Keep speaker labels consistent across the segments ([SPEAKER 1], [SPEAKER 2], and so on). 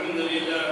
[SPEAKER 1] الحمد لله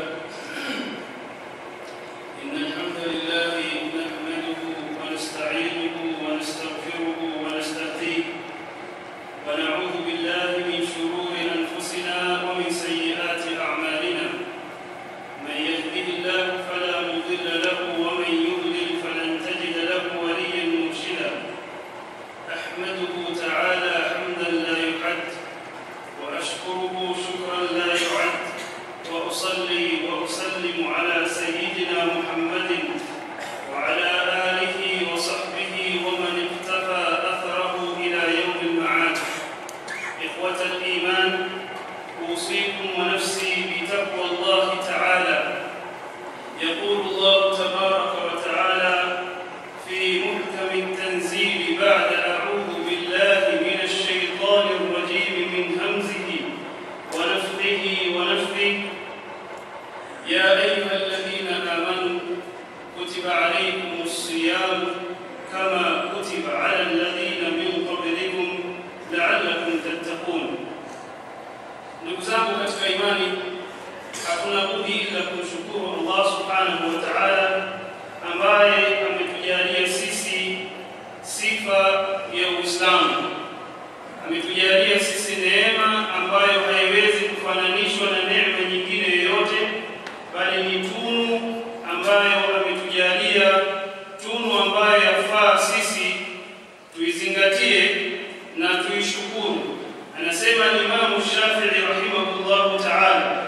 [SPEAKER 1] إن الحمد لله نحمده ونستعينه ونستغفره ونستهديه ونعوذ بالله من شرور أنفسنا ومن سيئات أعمالنا من يهده الله فلا مضل له ومن يضلل فلن تجد له وليا مرشدا أحمده تعالى حمدا لا يحد وأشكره شكرا لا يعد وأصلي وأسلم على سيدنا محمد وعلى آله وصحبه ومن اقتفى أثره إلى يوم المعاد إخوة الإيمان أوصيكم ونفسي بتقوى الله تعالى يقول الله تبارك وتعالى في محكم التنزيل بعد أعوذ بالله من الشيطان الرجيم من همزه ونفخه ونفخه يا أيها الذين آمنوا كتب عليكم الصيام كما كتب على الذين من قبلكم لعلكم تتقون ndugu zangu katika imani hakuna budi ila kumshukuru Allah subhanahu wa ta'ala ambaye ametujalia sisi sifa ya Uislamu ametujalia sisi neema ambayo haiwezi kufananishwa na neema nyingine yoyote bali ni tunu ambayo ametujalia tunu ambayo yafaa sisi tuizingatie na tuishukuru anasema Imamu Shafi'i rahimahullahu ta'ala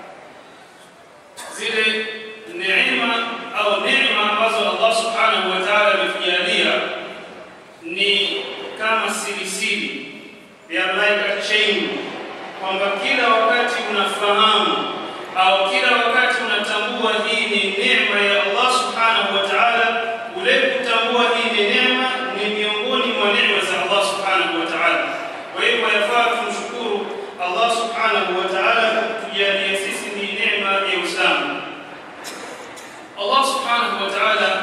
[SPEAKER 1] zile neema au neema ambazo Allah subhanahu wa ta'ala ametujalia ni kama sirisiri ya like a chain kwamba kila wakati unafahamu au kila wakati unatambua hii ni neema ya Allah subhanahu wa ta'ala ule kutambua hii ni neema ni miongoni mwa neema za Allah subhanahu wa ta'ala kwa hivyo yafaa tumshukuru Allah subhanahu wa ta'ala kwa kutujalia sisi ni neema ya Uislamu Allah subhanahu wa ta'ala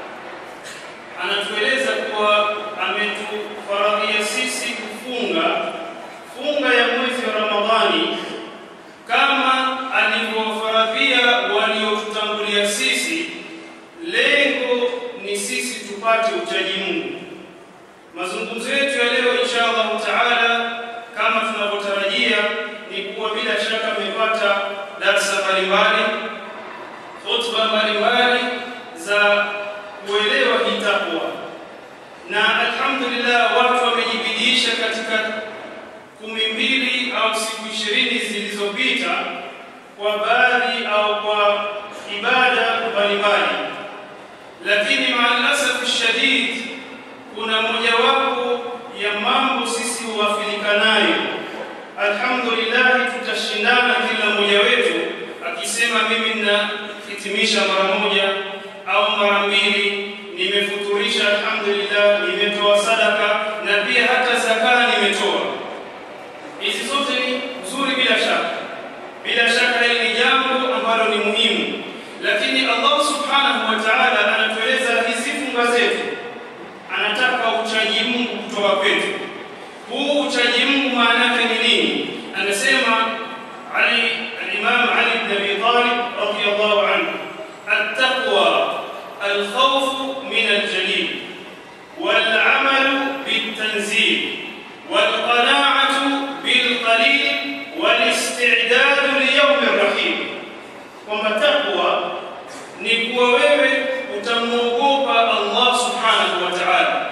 [SPEAKER 1] anatueleza kuwa ametufaradhia sisi kufunga funga ya mwezi wa Ramadhani kama alivyofaradhia waliotutangulia sisi. Lengo ni sisi tupate uchaji Mungu. Mazungumzo yetu ya leo insha Allah taala, kama tunavyotarajia, ni kuwa bila shaka mmepata darsa mbalimbali, hotuba mbalimbali za kuelewa hii takwa, na alhamdulillah watu wamejibidiisha katika kumi mbili au siku ishirini zilizopita kwa baadhi au kwa ibada mbalimbali, lakini maalasaf shadid, kuna mojawapo ya mambo sisi hughafilika nayo. Alhamdulillah, tutashindana kila mmoja wetu akisema mimi ninahitimisha mara moja au mara mbili, nimefuturisha alhamdulillah, nimetoa sadaka na pia hata zaka nimetoa. Hizi zote ni nzuri bila shaka, bila shaka hili ni jambo ambalo ni muhimu, lakini Allah subhanahu wa ta'ala anatueleza hizi funga zetu, anataka uchaji Mungu kutoka kwetu. Huu uchaji Mungu maana yake ni nini? Anasema Ali al-Imam Ali ibn Abi Talib radiyallahu anhu, at-taqwa al-khawf min al-jalil wal-amalu bit-tanzil wal-qana'atu bil-qalil wal-isti'dad li-yawm ar-rahim, kwamba taqwa ni kuwa wewe utamwogopa Allah subhanahu wa ta'ala.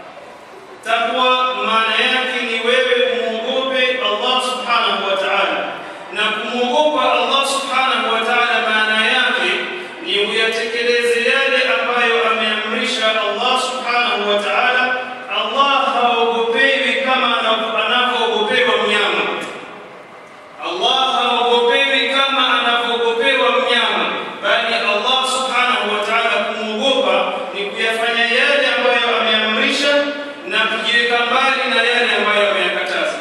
[SPEAKER 1] Taqwa maana yake ni wewe umwogope Allah subhanahu wa ta'ala, na kumwogopa Allah subhanahu wa ta'ala maana yake ni uyatekeleze yale ambayo ameamrisha Allah subhanahu wa ta'ala. Allah haogopewi kama anavyoogopewa mnyama. Allah haogopewi kama anavyoogopewa mnyama, bali Allah subhanahu wa ta'ala kumwogopa ni kuyafanya yale ambayo ameamrisha na kujiweka mbali na yale ambayo ameyakataza.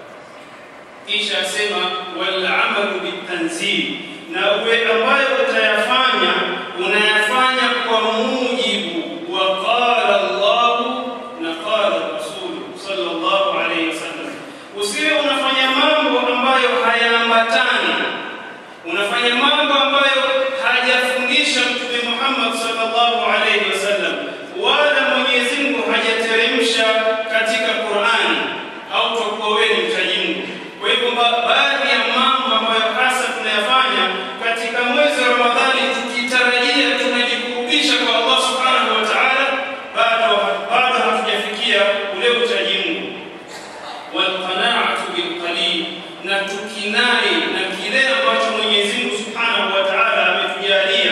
[SPEAKER 1] Kisha asema wal amalu bitanzil, na uwe ambayo utayafanya unayafanya kwa mujibu wa qala Allah na qala Rasul sallallahu alayhi wasallam. Usiwe unafanya mambo ambayo hayaambatani unafanya mambo ambayo hajafundisha Mtume Muhammad sallallahu alaihi wasallam, wala Mwenyezi Mungu hajateremsha katika Qur'ani, au utakuwa wewe ni mchaji Mungu. Kwa hivyo baadhi ya mambo ambayo hasa tunayafanya katika mwezi wa Ramadhani tukitarajia tunajikurubisha kwa Allah subhanahu wa ta'ala, bado bado hatujafikia ule uchaji Mungu. Walqanaatu bilqalil, na tukinai na kile ambacho Mwenyezi Mungu subhanahu wa ta'ala ametujalia.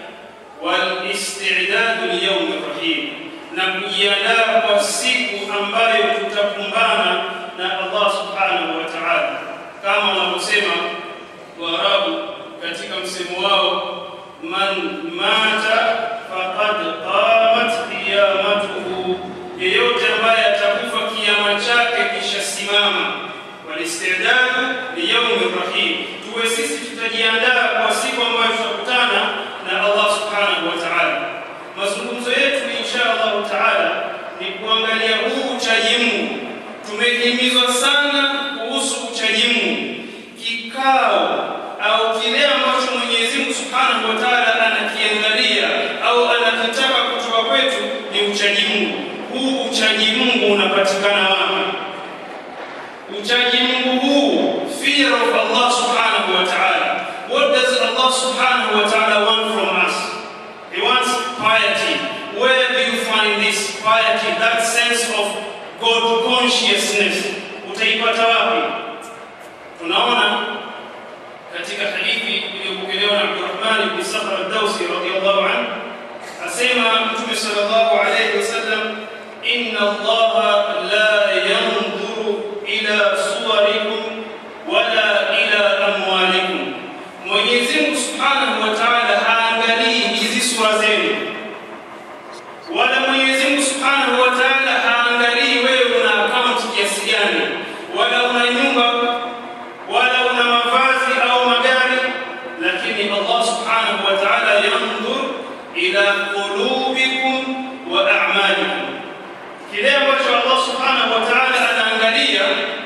[SPEAKER 1] Walistidadu liyaumi rahim, na kujiandaa kwa siku ambayo tutakumbana na Allah subhanahu wa ta'ala, kama wanavyosema Waarabu katika msemo wao, man mata faqad qamat qiyamatuhu, yeyote ambaye atakufa kiama chake kishasimama. Walistidadu liyaumi rahim, tuwe sisi tutajiandaa kwa siku ambayo tutakutana na Allah subhanahu wa ta'ala. Mazungumzo yetu insha Allah taala ni kuangalia huu uchaji Mungu. Tumehimizwa sana kuhusu uchaji Mungu, kikao au kile ambacho Mwenyezi Mungu Subhanahu wa Ta'ala anakiangalia au anakitaka kutoka kwetu ni uchaji Mungu. Huu uchaji Mungu unapatikana wapi? Uchaji Mungu huu, fear of Allah Subhanahu wa Ta'ala. What does Allah Subhanahu wa Ta'ala want from us? He wants piety. Where do you find this piety, that sense of God consciousness? Utaipata wapi? Tunaona katika hadithi iliyopokelewa na Abdurrahman ibn Sakhr ad-Dawsi radiyallahu anhu asema Mtume sallallahu alayhi wasallam, inna Allaha la yanzuru ila suwarikum wala ila amwalikum, Mwenyezi Mungu subhanahu wa ta'ala haangalii hizi sura zenu, wala Mwenyezi Mungu subhanahu wa ta'ala haangalii wewe una akaunti kiasi gani, wala una nyumba wala una mavazi au magari, lakini Allah subhanahu wa ta'ala yanzur ila qulubikum wa a'malikum, kile ambacho Allah subhanahu wa ta'ala anaangalia,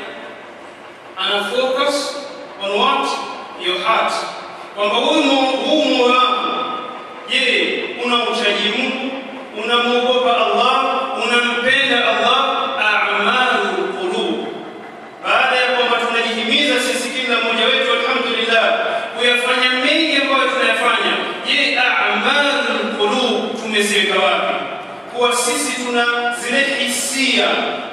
[SPEAKER 1] ana focus on what your heart, kwamba huu huu moyo wako, je, unamchaji Mungu, unamwogopa Allah, unampenda Allah? A'malu qulub baada ya kwamba tunajihimiza sisi kila mmoja wetu alhamdulillah kuyafanya mengi ambayo tunayafanya, je, a'malul qulub tumeziweka wapi? Kuwa sisi tuna zile hisia,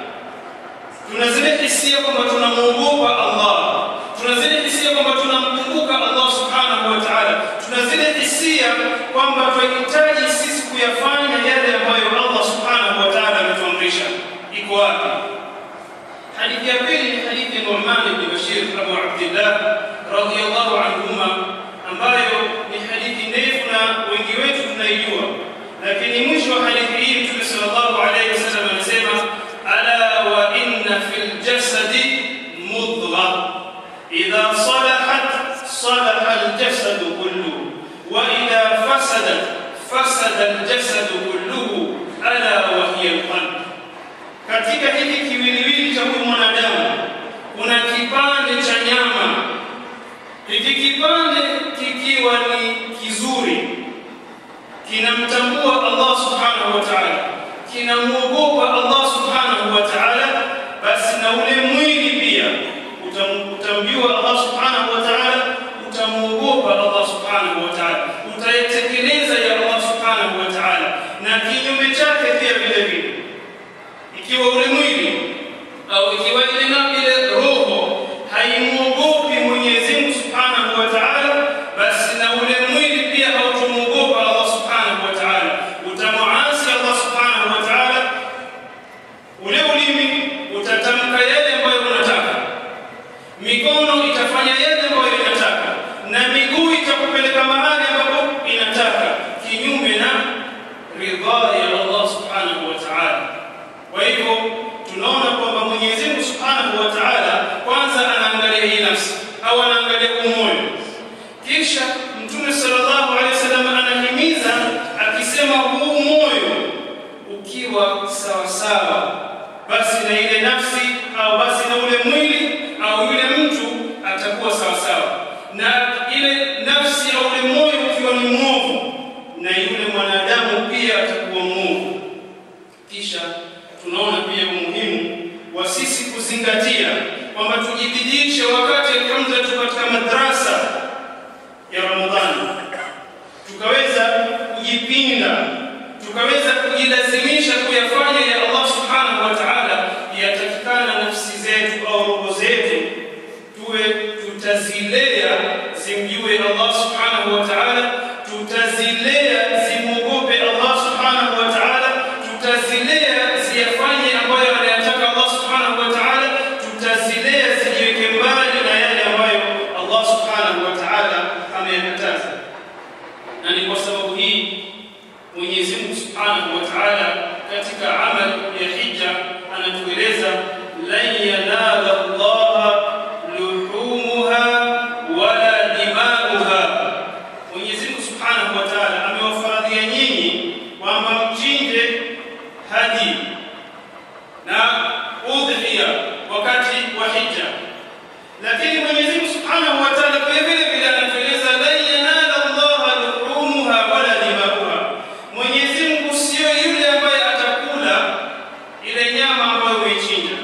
[SPEAKER 1] tuna zile hisia kwamba tunamwogopa Allah, tuna zile hisia kwamba tunamkumbuka Allah subhanahu wa ta'ala, tuna zile hisia kwamba tunahitaji sisi kuyafanya yale ambayo Allah subhanahu wa ta'ala ametuamrisha. Iko wapi? Hadithi ya pili ni hadithi ya Nu'man ibn Bashir Abu Abdullah radhiyallahu anhuma, ambayo ni hadithi ndefu na wengi wetu tunaijua, lakini mwisho wa hadithi hii Mtume sallallahu alayhi wasallam anasema, ala wa inna fil jasadi mudgha idha salahat salaha aljasadu kulluhu wa idha fasadat fasada aljasadu kulluhu ala wa hiya alqalb katika hiki kiwiliwili cha huyu mwanadamu kuna kipande cha nyama. Hiki kipande kikiwa ni kizuri, kinamtambua Allah subhanahu wa ta'ala, kinamwogopa Allah subhanahu wa ta'ala, basi na ule mwili pia utam, utamjua Allah subhanahu wa ta'ala, utamwogopa Allah subhanahu wa ta'ala, utayetekeleza ya Allah subhanahu wa ta'ala, na kinyume chake pia vile vile ikiwa ule mwili au ikiwa ile na ile roho haimwogopi Mwenyezi Mungu Subhanahu wa Ta'ala, basi na ule mwili pia hautomwogopa Allah Subhanahu wa Ta'ala, utamuasi Allah Subhanahu wa Ta'ala. Ule ulimi utatamka yale ambayo unataka, mikono itafanya yale ambayo inataka, na miguu itakupeleka mahali ambapo inataka, kinyume na ridhaa ya Allah Subhanahu wa Ta'ala. Kwa hivyo tunaona kwamba Mwenyezi Mungu Subhanahu wa Ta'ala kwanza anaangalia hii nafsi au anaangalia umoyo, kisha Mtume sallallahu alaihi wasallam anahimiza akisema, huu moyo ukiwa sawa sawa, basi na ile nafsi au basi na ule mwili au yule mtu atakuwa sawa sawa, na ile nafsi au ule moyo ukiwa ni mwovu, na yule mwanadamu pia atakuwa mwovu. Kisha tunaona pia umuhimu wa sisi kuzingatia kwamba tujibidishe wakati alhamdulillah tuko katika madrasa ya Ramadhani, tukaweza kujipinda, tukaweza kujilazimisha kuyafanya ya Allah subhanahu wa ta'ala, yatakikana nafsi zetu au roho zetu tuwe tutazilea zimjue Allah subhanahu wa ta'ala, tutazilea zimwogope Allah subhanahu wa ta'ala, tutazilea ziyafanye ambayo anayataka Allah subhanahu wa ta'ala, tutazilea zijiweke mbali na yale ambayo Allah subhanahu wa ta'ala ameyakataza. Na ni kwa sababu hii Mwenyezi Mungu subhanahu wa ta'ala katika amal ya hija anatueleza lan yanala Allah luhumuha wala dimauha. Mwenyezi Mungu subhanahu wa ta'ala amewafaradhia nyinyi kwamba mchinje hadi na udhiya wakati wa hija, lakini Mwenyezi Mungu subhanahu wa ta'ala vile vile vile anatueleza lan yanala Allah luhumuha wala dimauha. Mwenyezi Mungu sio yule ambaye atakula ile nyama ambayo umeichinja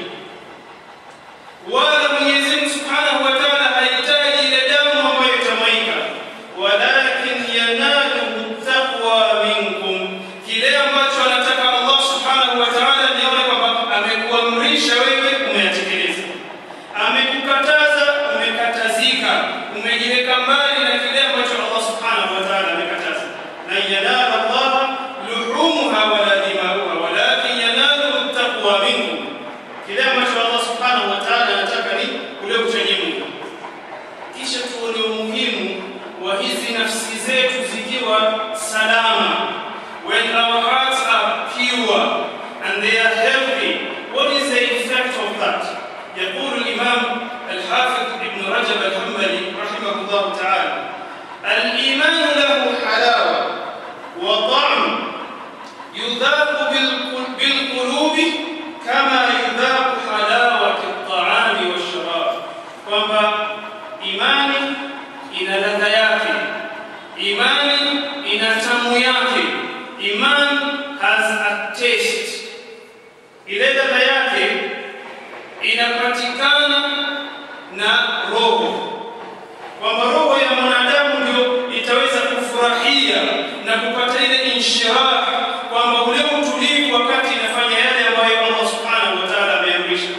[SPEAKER 1] wala Mwenyezi Mungu Subhanahu wa Ta'ala hahitaji ile damu ambayo itamwaika, walakin yanaluhu taqwa minkum, kile ambacho anataka Allah Subhanahu wa Ta'ala nione kwamba amekuamrisha wewe umeyatekeleza, amekukataza umekatazika, umejiweka mbali na kile ambacho Allah Subhanahu wa Ta'ala amekataza. La yanala Allah luhumuha wala dimauha walakin yanaluhu taqwa minkum kile ambacho Allah subhanahu wa ta'ala anataka ni ule uchaji Mungu. Kisha tuone umuhimu wa hizi nafsi zetu zikiwa salama, when our hearts are pure and they are healthy. What is the effect of that? يقول الإمام الحافظ ابن رجب الحنبلي رحمه الله تعالى الإيمان له حلاوة وطعم يذاق بالقل- بالقلوب kama yudhaku halawati at-ta'ami wash-sharab, kwamba imani ina ladha yake, imani ina tamu yake, iman has a taste. Ile ladha yake inapatikana na roho, kwamba roho ya mwanadamu ndio itaweza kufurahia na kupata ile inshirah, kwamba ule utulivu wakati inafanya yale ambayo Allah subhanahu wa ta'ala ameamrisha.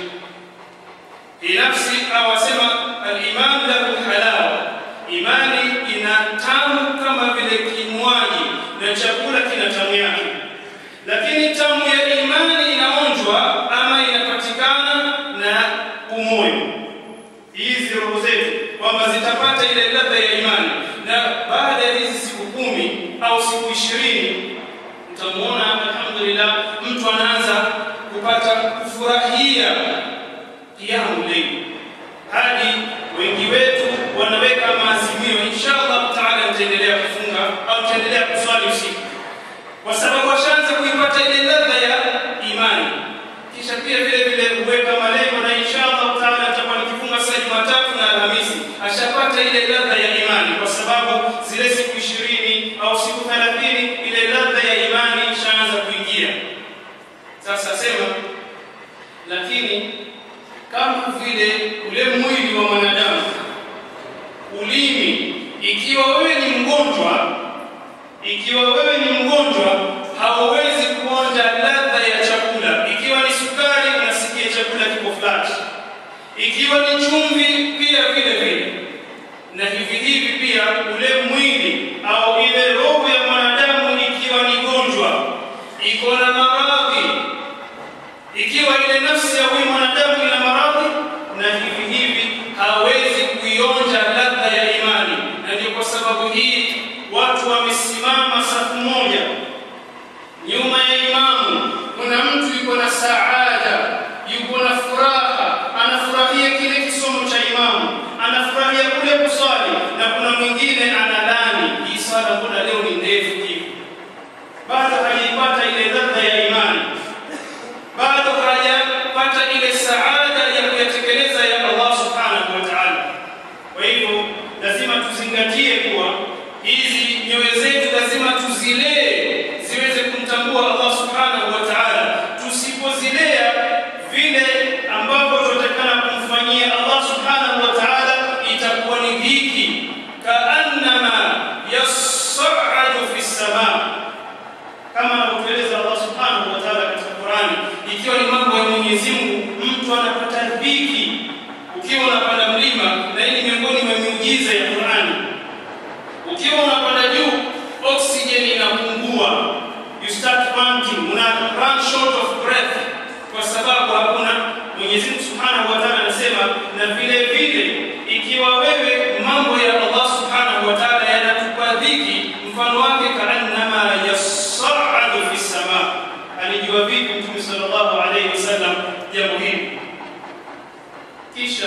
[SPEAKER 1] Hii nafsi awasema al-iman lahu halawa, imani ina tamu kama vile kinywaji na chakula kina tamu yake, lakini tamu ya imani inaonjwa ama inapatikana na umoyo hizi roho zetu kwamba zitapata ile ladha ya imani, na baada ya hizi siku kumi au siku ishirini utamuona alhamdulillah, mtu anaanza kupata kufurahia kiamu leo, hadi wengi wetu wanaweka maazimio, inshallah taala nitaendelea kufunga au nitaendelea kuswali usiku, kwa sababu washaanza kuipata ile ladha ya imani. Kisha pia vile vile huweka malengo, na inshallah taala nitakuwa nikifunga saa Jumatatu na Alhamisi, ashapata ile ladha ya imani, kwa sababu zile siku ishirini au siku thelathini ile ladha ya imani ishaanza kuingia. Sasa sema, lakini kama vile ule mwili wa mwanadamu, ulimi, ikiwa wewe ni mgonjwa, ikiwa wewe ni mgonjwa, hauwezi kuonja ladha ya chakula. Ikiwa ni sukari, unasikia chakula kiko flat. Ikiwa ni chumvi, pia vile vile. Na hivi hivi pia ule mwili au ile roho ya mwanadamu ikiwa ni gonjwa, iko na maradhi, ikiwa ile nafsi ya huyu mwanadamu ina maradhi, na hivi hivi hawezi kuionja ladha ya imani. Na ndio kwa sababu hii watu wamesimama safu moja nyuma ya imamu. Kuna mtu yuko na saada, yuko na furaha, anafurahia kile kisomo cha imamu, anafurahia kule kuswali, na kuna mwingine analani, hii swala mbona leo ni ndefu hivi? Bado hajaipata ile ladha ya imani, bado hajapata ile saada ya kuyatekeleza ya Allah subhanahu wa ta'ala. Kwa hivyo lazima tuzingatie kuwa hizi nyoyo zetu lazima tuzilee ziweze kumtambua Allah subhanahu wa ta'ala. Tusipozilea vile ambavyo tunatakana kumfanyia Allah subhanahu wa ta'ala, itakuwa ni dhiki, kaannama yas'adu fi samaa, kama anavyoeleza Allah subhanahu wa ta'ala katika Qur'ani, ikiwa ni mambo ya Mwenyezi Mungu, mtu anapata dhiki ukiwa unapanda mlima, na hii ni miongoni mwa miujiza ya Qur'ani. Ukiwa unapanda juu, oxygen inapungua, you start panting, una run short of breath, kwa sababu hakuna. Mwenyezi Mungu Subhanahu wa Ta'ala anasema, na vile vile ikiwa wewe mambo ya Allah Subhanahu wa Ta'ala yanatupa dhiki, mfano wake kaannama yas'adu fi sama. Alijua vipi Mtume sallallahu alayhi wasallam jambo hili? Kisha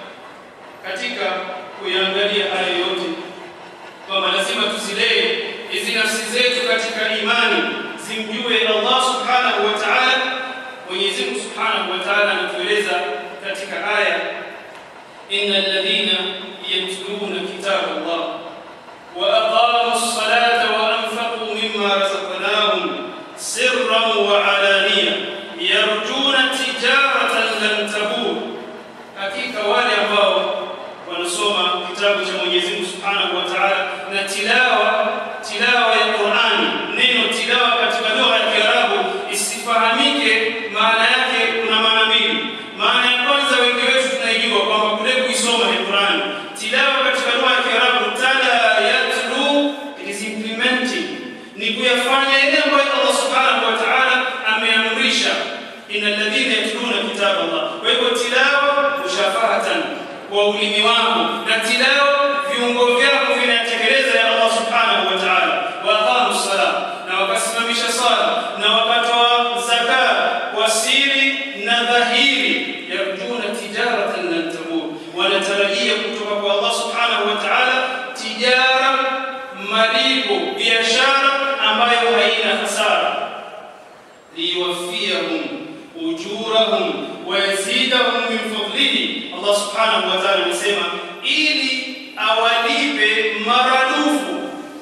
[SPEAKER 1] katika kuiangalia haya yote kwamba lazima tuzilee hizi nafsi zetu katika imani zimjue Allah subhanahu wa ta'ala. Mwenyezi Mungu subhanahu wa ta'ala anatueleza katika aya, innal ladhina yatluna kitaba Allah wa aqamu as-salata wa anfaqu mimma razaqnahum sirran wa alaniya yarjuna tijaratan lan tabur, hakika wale ambao wanasoma kitabu cha Mwenyezi Mungu Subhanahu wa Ta'ala na tilawa tilawa ya Qur'ani. Neno tilawa katika lugha ya Kiarabu isifahamike maana yake, kuna maana mbili. Maana ya kwanza wengi wetu tunaijua kwamba kule kuisoma ni Qur'ani. Tilawa katika lugha ya Kiarabu tala yatlu, it is implementing, ni kuyafanya yale ambayo Allah Subhanahu wa Ta'ala ameamrisha, innal ladhina yatluna kitaba Allah. Kwa hivyo tilawa mushafahatan kwa ulimi wako na tilawa viungo vyako vinatekeleza ya Allah subhanahu wa ta'ala. wa aqamu sala, na wakasimamisha sala na wakatoa zaka kwa siri na dhahiri, yarjuna tijaratan lan tabur, wanatarajia kutoka kwa Allah subhanahu wa ta'ala tijara, malipo, biashara ambayo haina hasara liyuwaffiyahum ujurahum wa yazidahum min fadlihi. Allah subhanahu wa ta'ala anasema ili awalipe maradufu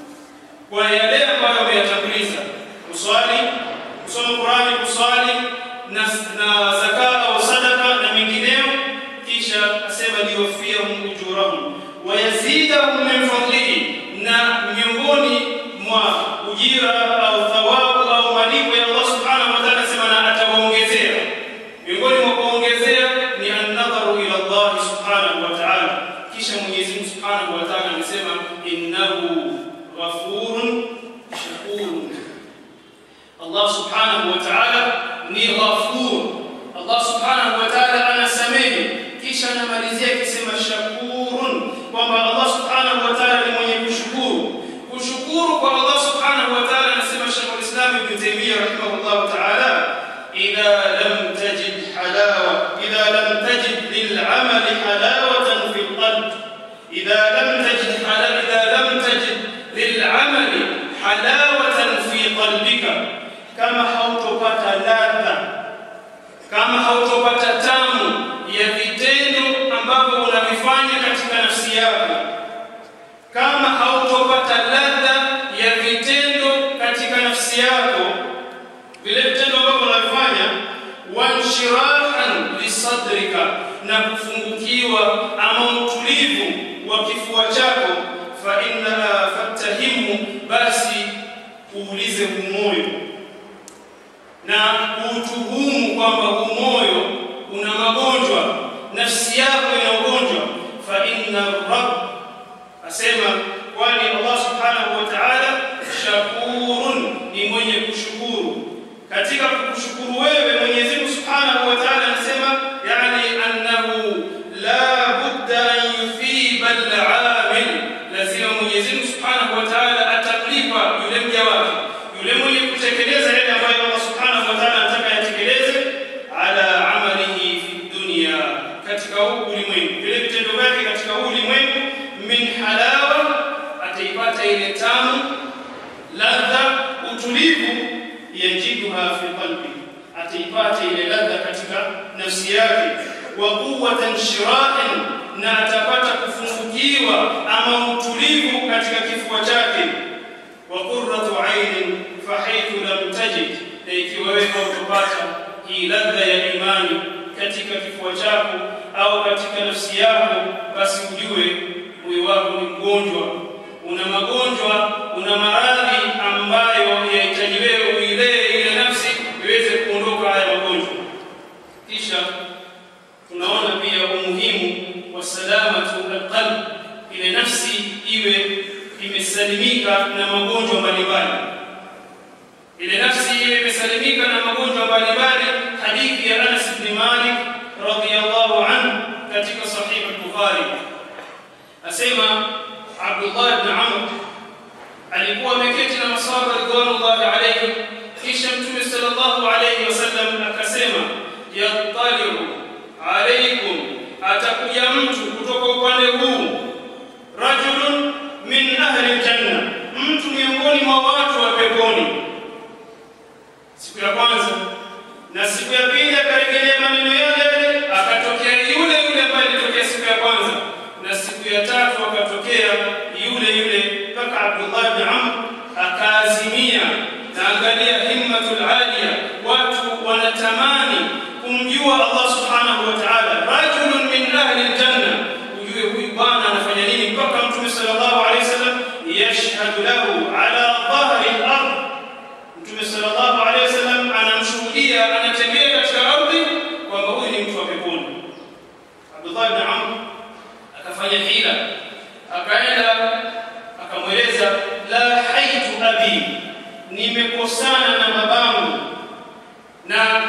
[SPEAKER 1] kwa yale ambayo wameyatanguliza, kuswali, kusoma Qur'ani, kuswali na, na zaka au sadaka na mengineyo. Kisha asema liyuwaffiyahum ujurahum wa yazidahum min fadlihi, na miongoni mwa ujira au thawabu au malipo ya Allah subhanahu wa ta'ala anasema na atawaongezea. Miongoni mwa kuongezea ni an-nadharu ila Allah subhanahu wa ta'ala. Kisha Mwenyezi Mungu subhanahu wa ta'ala anasema innahu ghafurun shakurun. Allah subhanahu wa ta'ala ni ghafur. Allah subhanahu wa ta'ala anasamehe, kisha anamalizia akisema shakurun, kwamba Allah subhanahu wa ta'ala ni mwenye kushukuru. Kushukuru kwa Allah subhanahu wa ta'ala, anasema Sheikh al-Islam Ibn Taymiyyah rahimahullah ta'ala, idha lam tajid halawa idha lam tajid lil'amali halawatan fi al-qalb idha lam tajid hala idha lam tajid lil'amali halawatan fi qalbika, kama hautopata ladha kama hautopata tamu ya vitendo ambavyo unavifanya katika nafsi yako, kama hautopata ladha ya vitendo katika nafsi yako, vile vitendo ambavyo unavifanya, wanshirahan lisadrika, na kufungukiwa ama utulivu wa kifua chako, fa inna fattahimu, basi uulize humoyo na kuutuhumu kwamba huu moyo una magonjwa, nafsi yako ina ugonjwa. Fa inna rabb, asema kwani Allah subhanahu wa ta'ala shakurun, ni mwenye kushukuru. Katika kukushukuru wewe Mwenyezi Mungu subhanahu wa ta'ala anasema, yani annahu la budda an yuthiba al-amil, lazima Mwenyezi Mungu subhanahu wa ta'ala atamlipa yule mja wake, yule mwenye kutekeleza yale ambayo Allah subhanahu wa ta'ala anataka yatekeleze, ala amalihi fi dunya, katika huu ulimwengu, vile vitendo vyake katika huu ulimwengu, min halawa, ataipata ile tamu, ladha, utulivu, yajiduha fi qalbi, ataipata ile ladha katika nafsi yake, wa quwwatan shirahan, na atapata kufungukiwa ama utulivu katika katika kifua chake wa qurratu ainin fahaithu lam tajid na ikiwa wewe hautopata hii ladha ya imani katika kifua chako au katika nafsi yako basi ujue moyo wako ni mgonjwa una magonjwa una maradhi ambayo yahitaji wewe uilee ile nafsi iweze kuondoka haya magonjwa kisha tunaona pia umuhimu wa salamatu alqalb ile nafsi iwe imesalimika na magonjwa mbalimbali ile nafsi iwe imesalimika na magonjwa mbalimbali hadithi ya Anas ibn Malik radhiyallahu anhu katika sahih al-Bukhari asema Abdullah ibn Amr alikuwa ameketi na masahaba ridwanullahi alayhim kisha mtume sallallahu alayhi wasallam akasema yattaliu alaykum atakuja mtu kutoka upande huu rajulun min ahli aljanna mtu miongoni mwa watu wa peponi siku ya kwanza na siku ya pili akarejelea maneno yale yale akatokea yule yule ambaye alitokea siku ya kwanza na siku ya tatu akatokea yule yule mpaka Abdullah ibn Amr akaazimia na angalia himmatul aliya watu wanatamani kumjua Allah subhanahu wa ta'ala rajulun min ahli aljanna ujue huyu bwana anafanya nini mpaka mtume sallallahu alaihi wasallam yashhadu lahu ala dhahri al-ard mtume sallallahu alaihi wasallam anamshuhudia anatembea katika ardhi kwamba huyu ni mtu wa peponi Abdullah ibn Amr akafanya hila akaenda akamweleza la haitu abi nimekosana na babangu na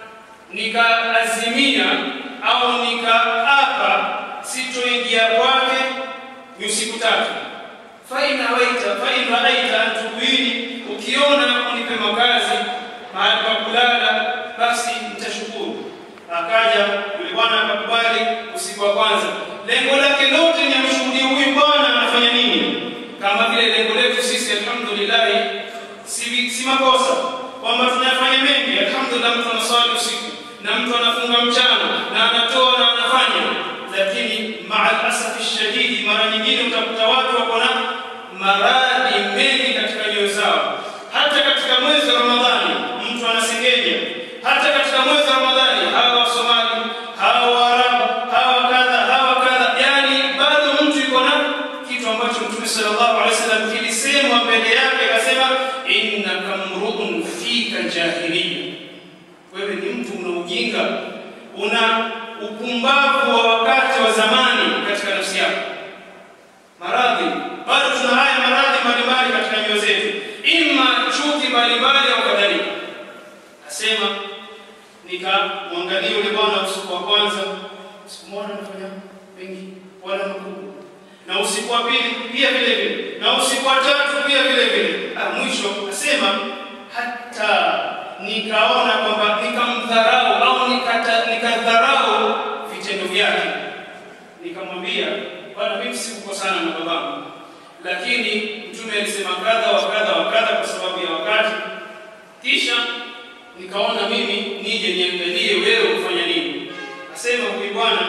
[SPEAKER 1] nikaazimia au nikaapa sitoingia kwake ni usiku tatu fain awaita fain raaita antubuini ukiona unipe makazi mahali pa kulala basi nitashukuru akaja yule bwana akakubali usiku wa kwanza lengo lake lote ni amshuhudie huyu bwana anafanya nini kama vile lengo letu sisi alhamdulillah si, si makosa kwamba tunafanya mengi alhamdulillah mtu anaswali usiku na mtu anafunga mchana na anatoa na anafanya lakini maa alasafi shadidi mara nyingine utakuta watu wako na maradhi mengi katika nyoyo zao hata katika mwezi wa ramadhani mtu anasengenya hata katika mwezi wa ramadhani hawa wasomali hawa waarabu hawa kadha hawa kadha yani bado mtu yuko na kitu ambacho mtume sallallahu alaihi wasallam kilisemwa mbele yake akasema innaka mruun fika jahiliya wewe ni mtu una ujinga una upumbavu wa wakati wa zamani katika nafsi yako maradhi bado tuna haya maradhi mbalimbali katika nyoyo zetu ima chuki mbalimbali au kadhalika asema nikamwangalia yule bwana usiku wa kwanza sikumwona anafanya mengi wala makubwa na usiku wa pili pia vile vile na usiku wa tatu pia vile vile ah, mwisho asema hata nikaona kwamba nikamdharau au nikata- nikadharau vitendo vyake nikamwambia bwana mimi sikukosana na babangu lakini mtume alisema kadha wa kadha wa kadha kwa sababu ya wakati kisha nikaona mimi nije niangalie wewe ufanya nini asema huyu bwana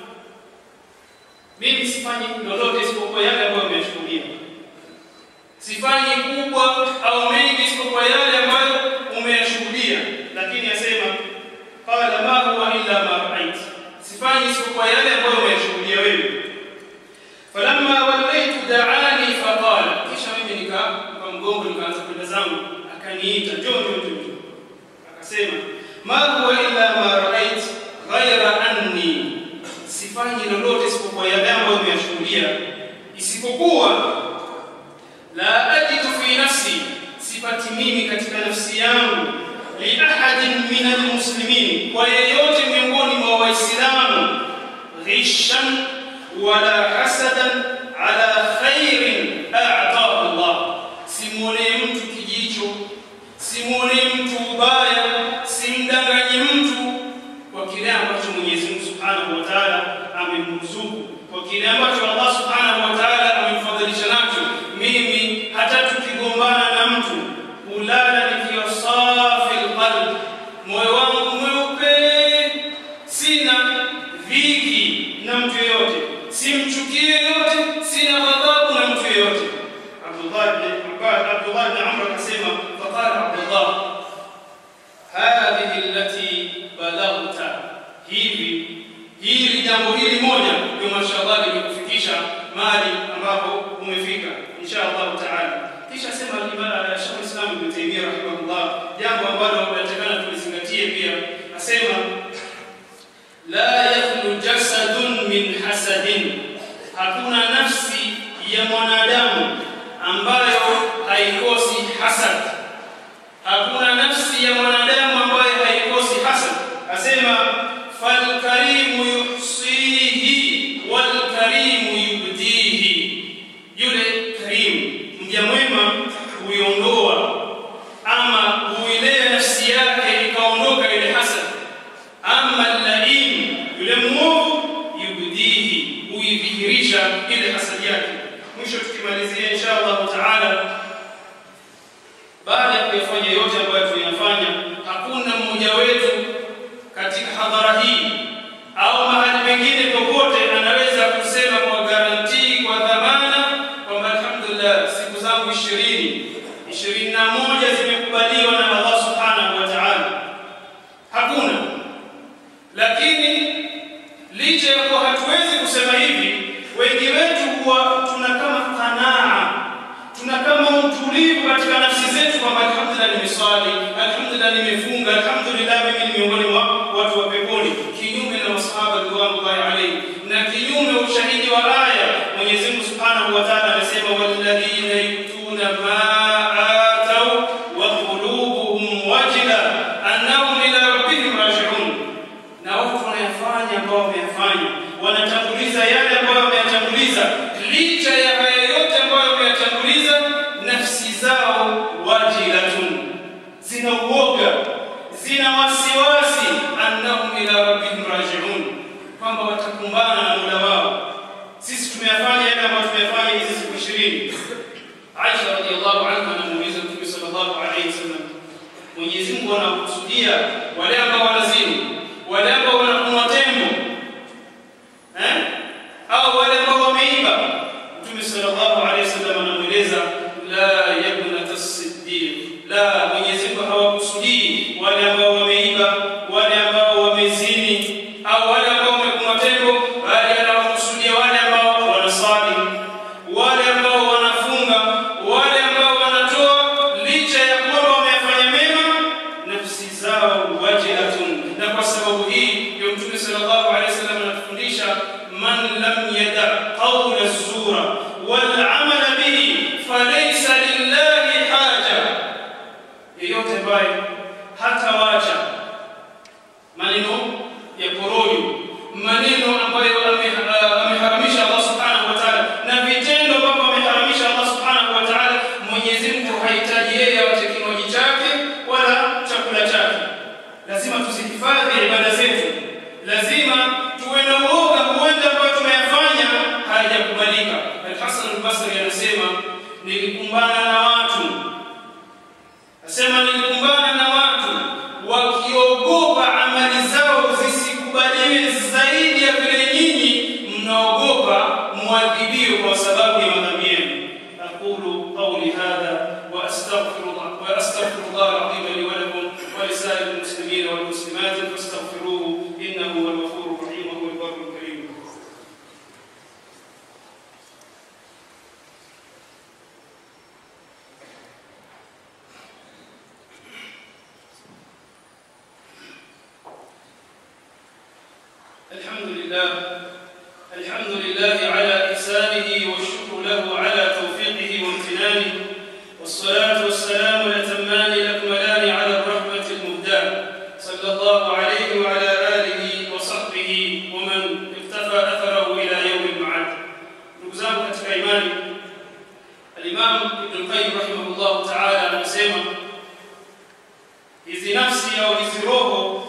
[SPEAKER 1] mimi sifanyi lolote isipokuwa yale ambayo umeyashuhudia sifanyi kubwa au mengi isipokuwa yale ambayo umeyashuhudia lakini asema qala ma huwa illa ma ra'ait sifanyi isipokuwa yale ambayo umeyashuhudia wewe falamma wallaytu da'ani faqala kisha mimi nika kwa mgongo nikaanza kwenda zangu akaniita njoo njoo njoo njoo. akasema ma huwa illa ma ra'ait ghayra anni sifanyi lolote isipokuwa yale ambayo umeyashuhudia isipokuwa la ajidu fi nafsi sipati mimi katika nafsi yangu li ahadin min almuslimin kwa yeyote miongoni mwa waislamu ghishan wala hasadan ala khairin a'tahu Allah simwone mtu kijicho simwone mtu ubaya simdanganyi mtu kwa kile ambacho Mwenyezi Mungu Subhanahu wa Ta'ala amemruzuku kwa kile ambacho Allah Subhanahu wa Ta'ala amemfadhilisha nacho mimi hata tukigombana na mtu ulala nikiwa safi alqalb moyo wangu mweupe sina dhiki na mtu yeyote simchukie yote Abdullah ibn Abbas Abdullah ibn Amr akasema faqala Abdullah hadhihi allati balaghta hivi hili jambo hili moja ndio mashallah limekufikisha mahali ambapo umefika insha Allah taala kisha sema Sheikh Islam Ibn Taymiyyah rahimahullah jambo ambalo tunatakana tulizingatie pia asema la yakhlu jasadun min hasadin hakuna nafsi ya mwanadamu ambayo haikosi hasad hakuna nafsi ya mwanadamu ambayo haikosi hasad asema falkarimu yuhsihi walkarimu yubdihi yule karimu mja mwema huiondoa ama huilea nafsi yake ikaondoka ile hasad ama laim yule mwovu yubdihi huidhihirisha ile hasad yake mwisho tukimalizia insha Allah taala baada ya kuyafanya yote ambayo tunayafanya hakuna mmoja wetu katika hadhara hii au mahali pengine popote anaweza kusema kwa garantii kwa dhamana kwamba alhamdulillah siku zangu 20 21 zimekubaliwa na Allah subhanahu wa ta'ala hakuna lakini licha ya kuwa hatuwezi kusema hivi wengi wetu huwa tuna kama qanaa tuna kama utulivu katika nafsi zetu kwamba alhamdulillah nimeswali alhamdulillah nimefunga alhamdulillah mimi ni miongoni mwa watu wa peponi kinyume na masahaba ridwanullahi alayhi na kinyume ushahidi wa aya Mwenyezi Mungu Subhanahu wa Ta'ala anasema walladhina yutuna ma atau wa qulubuhum wajila annahum ila rabbihim raji'un na watu wanayafanya ambao wameyafanya wanatanguliza yale ambayo wameyatanguliza licha ya haya yote ambayo wameyatanguliza nafsi zao wajilatun zina uoga zina wasiwasi annahum ila rabbihim raji'un kwamba watakumbana na Mola wao sisi tumeyafanya yale ambayo tumeyafanya hizi siku 20 Aisha radhiallahu anha anamuuliza Mtume sallallahu alayhi wasallam Mwenyezi Mungu anakusudia wale ambao wanazini wale ambao wanakunwa tembo eh au wale ambao wameiba Mtume sallallahu alayhi wasallam anamueleza la yabnat as-siddiq la Mwenyezi Mungu hawakusudii wale ambao wameiba wale ambao wamezini au wale ambao wamekunwa tembo bali anawakusudia wale ambao wanaswali wale ambao wanafunga wale ambao wanatoa licha ya kwamba wamefanya mema nafsi zao wajilatun na kwa sababu hii ndio mtume sallallahu alaihi wasallam anatufundisha man lam yada qawla zura wal amala bihi falaysa lillahi haja yeyote ambaye hatawacha maneno ya porojo maneno ambayo ameharamisha Allah subhanahu wa ta'ala na vitendo ambavyo ameharamisha Allah subhanahu wa ta'ala Mwenyezi Mungu hahitaji yeye awache kinywaji chake wala chakula chake lazima tuzihifadhi ibada zetu lazima tuwe na uoga huenda ambayo tumeyafanya hayajakubalika Al-Hasan al-Basri anasema nilikumbana na watu Nasema nilikumbana na watu wakiogopa amali zao zisikubaliwe zaidi ya vile nyinyi mnaogopa mwadhibiwe kwa sababu ya madhambi yenu. Aqulu qawli hadha wa astaghfirullah wa astaghfirullah al-azim li wa lakum wa li sa'iril muslimin wal muslimat fastaghfiruhu innahu huwal ghafurur rahim wa huwal barrul karim. الحمد لله الحمد لله على إحسانه والشكر له على توفيقه وامتنانه والصلاة والسلام الأتمان الأكملان على الرحمة المهداة صلى الله عليه وعلى آله وصحبه ومن اقتفى أثره إلى يوم المعاد نقزام katika imani الإمام ابن القيم رحمه الله تعالى anasema hizi nafsi au hizi roho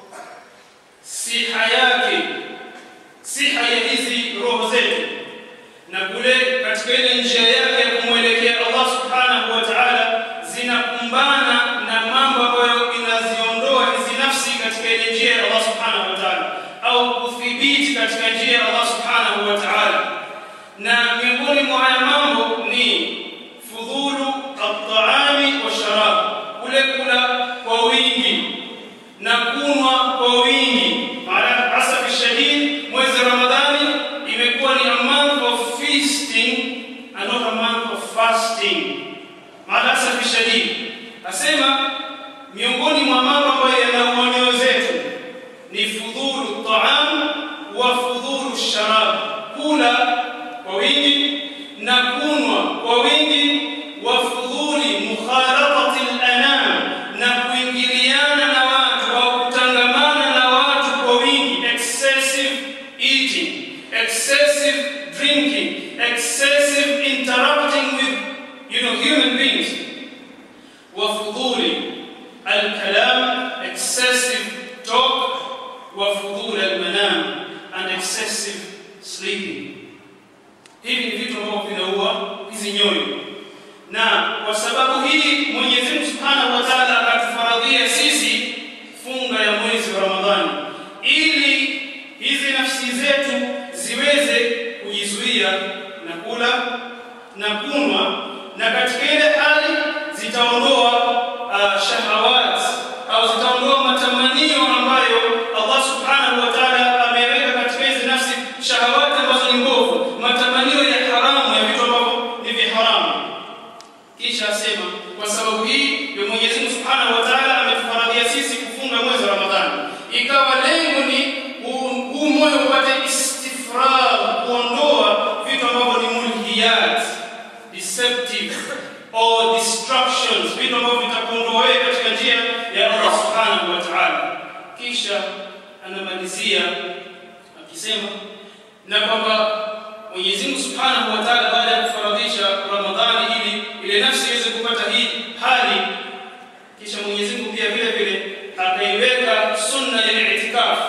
[SPEAKER 1] siha yake siha ya hizi roho zetu na kule katika ile njia yake ya kumwelekea Allah subhanahu wa ta'ala zinakumbana na mambo ambayo inaziondoa hizi nafsi katika ile njia ya Allah subhanahu wa ta'ala au kudhibiti katika njia ya Allah subhanahu wa ta'ala na miongoni mwa haya mambo ni eating and not a month of fasting. Maalasafi shadidi, asema miongoni mwa mambo ambayo yanaua nyoyo zetu ni fudhulu taam wa fudhulu sharab, kula kwa wingi na kunwa kwa wingi, wa fudhuli mukhalatati al-anam, na kuingiliana na watu au kutangamana na watu kwa wingi, excessive eating, excessive drinking, excessive interacting with you know human beings, wa fudhuli al-kalam, excessive talk, wa fudhuli al-manam, and excessive sleeping. Hivi ni vitu ambavyo vinaua hizi nyoyo, na kwa sababu hii Mwenyezi Mungu Subhanahu wa Ta'ala akatufaradhia sisi funga ya mwezi wa Ramadhani ili hizi nafsi zetu ziweze kujizuia na kula na kunwa, na katika ile hali zitaondoa uh, shahawat au zitaondoa matamanio ambayo Allah Subhanahu wa Ta'ala ameweka katika hizi nafsi, shahawati ambazo ni mbovu, matamanio ya haramu ya vitu ambavyo ni vya haramu. Kisha asema kwa sababu hii ndio Mwenyezi Mungu Subhanahu wa Ta'ala ametufaradhia sisi kufunga mwezi wa Ramadhani, ikawa lengo ni huu huu moyo upate istifragh, kuondoa vitu ambavyo ni mulhiyat, deceptive or distractions, vitu ambavyo vitakuondoa wewe katika njia ya Allah Subhanahu wa Ta'ala. Kisha anamalizia akisema na kwamba Mwenyezi Mungu Subhanahu wa Ta'ala baada ya kufaradhisha Ramadhani ili ile nafsi iweze kupata hii hali, kisha Mwenyezi Mungu pia vile vile akaiweka sunna ya itikaf,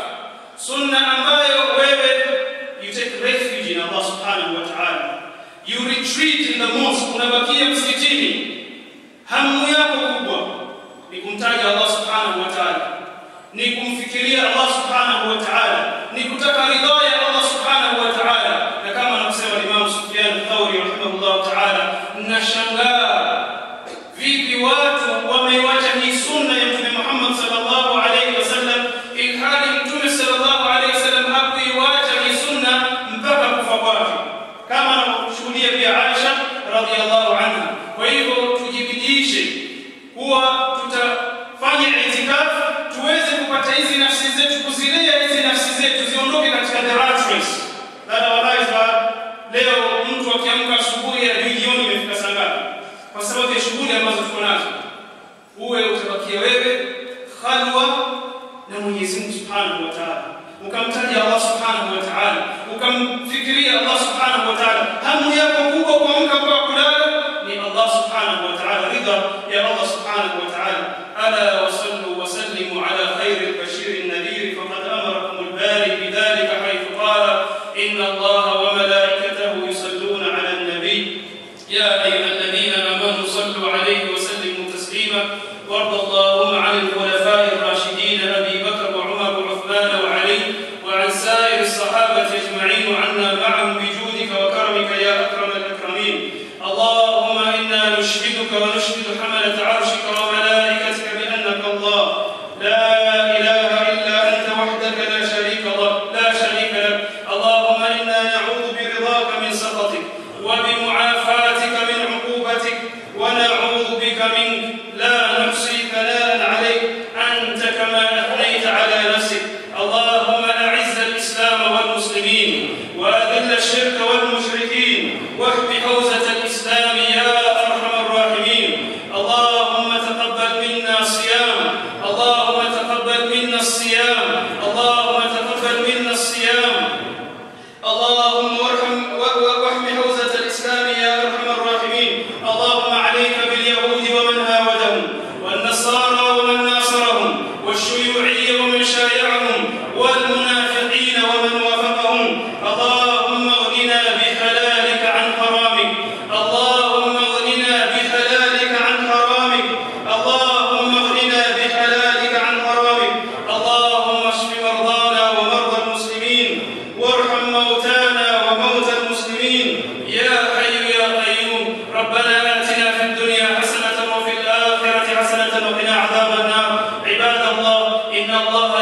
[SPEAKER 1] sunna ambayo wewe you take refuge in Allah Subhanahu wa Ta'ala, you retreat in the mosque, unabakia msikitini, hamu yako kubwa ni kumtaja Allah Subhanahu wa Ta'ala, ni kumfikiria Allah Subhanahu wa Ta'ala, ni kutaka ridha ya Allah Subhanahu wa Ta'ala, na kama anavyosema Imam Sufyan Thauri rahimahullah ta'ala, nashangaa vipi watu wameiwacha hii sunna ya Mtume Muhammad sallallahu alaihi wasallam, ilhali Mtume sallallahu alaihi wasallam hakuiwacha hii sunna mpaka kufa kwake, kama anavyoshuhudia pia Aisha radhiallahu anha. Kwa hivyo tujibidiishe kuwa tutafanya itikafu tuweze kupata hizi nafsi zetu, kuzilea hizi nafsi zetu ziondoke katika the rat race. Dada wallahi, leo mtu akiamka asubuhi hadi jioni imefika saa ngapi? Kwa sababu ya shughuli ambazo tuko nazo, uwe utabakia wewe khalwa na Mwenyezi Mungu Subhanahu wa Ta'ala, ukamtaja Allah Subhanahu wa Ta'ala, ukamfikiria Allah Subhanahu wa Ta'ala. Hamu yako kubwa kuamka kwa kulala ni Allah Subhanahu wa Ta'ala, ridha ya Allah Subhanahu wa Ta'ala. Ala wa sallu wa sallimu ala khayri al-bashir an-nadhir faqad amarakum al-bari bidhalika haythu qala inna Allah wa malaikatahu yusalluna ala an-nabi يا أيها الذين آمنوا صلوا عليه وسلموا تسليما وارض اللهم عن الخلفاء الراشدين أبي بكر وعمر وعثمان وعلي وعن سائر الصحابة أجمعين وعنا معهم بجودك وكرمك يا أكرم الأكرمين اللهم إنا نشهدك ونشهد حملة عرشك وملائكتك بأنك الله لا إله إلا أنت وحدك لا شريك لك لا شريك لك اللهم إنا نعوذ برضاك من سخطك وبمعافاتك من عقوبتك ونعوذ بك منك لا نحصي ثناء عليك أنت كما أثنيت على نفسك اللهم أعز الإسلام والمسلمين وأذل الشرك والمشركين واحم حوزة الإسلام يا أرحم الراحمين اللهم تقبل منا صيام اللهم تقبل منا الصيام اللهم تقبل منا الصيام اللهم وارحم واحم حوزة الإسلام يا أرحم الراحمين اللهم عليك باليهود ومن هاودهم والنصارى ومن ناصرهم والشيوعية ومن شايعهم والمنافقين ومن وافقهم اللهم اغننا بحلالك عن حرامك اللهم اغننا بحلالك عن حرامك اللهم اغننا بحلالك عن حرامك اللهم اشف مرضانا ومرضى المسلمين وارحم موتانا وموتى المسلمين يا حي يا قيوم ربنا آتنا في الدنيا حسنة وفي الآخرة حسنة وقنا عذاب النار عباد الله إن الله